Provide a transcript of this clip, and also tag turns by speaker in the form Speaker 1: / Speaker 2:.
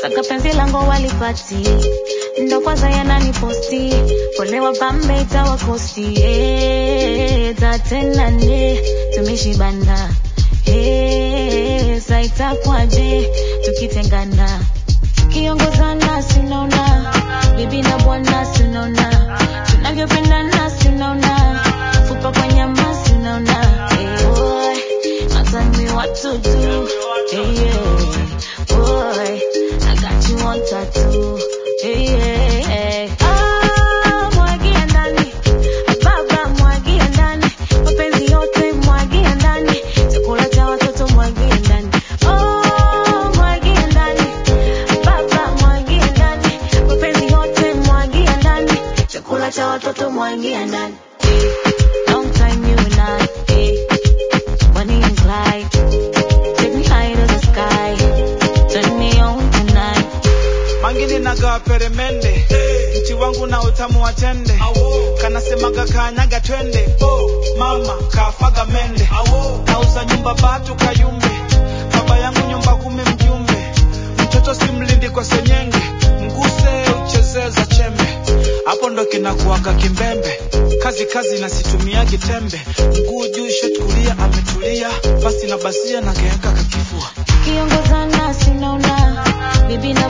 Speaker 1: saka penzi langu walipati ndo kwanza yananiposti polewa pambe itawakosti eh, tatenane tumeshibana eh, sa itakwaje tukitengana tukiongozana sinaona bibi na bwana sinaona tunavyopendana sinaona fupa kwa nyama sinaona eh, boy, tell me what to do eh, yeah. boy I got you on tattoo eh, yeah. Ah, mwagia ndani baba mwagia ndani mapenzi yote mwagia ndani chakula cha watoto mwagia ndani oh mwagia ndani baba mwagia ndani mapenzi yote mwagia ndani chakula cha watoto mwagia ndani eh, long time you and I eh, Bonnie and Clyde take me high to the sky turn me on tonight
Speaker 2: mangini nagawa peremende mti wangu na utamu wa tende kanasemaga kanyaga twende oh, mama kafaga mende nauza nyumba batu kayumbe baba yangu nyumba kumi mjumbe mtoto simlindi kwa senyenge mguse uchezee za chembe hapo ndo kinakuaga kimbembe kazi kazi nasitumia kitembe mguu juu shot kulia ametulia basi na basia na keeka kakifua
Speaker 1: kiongozana sinaona bibi na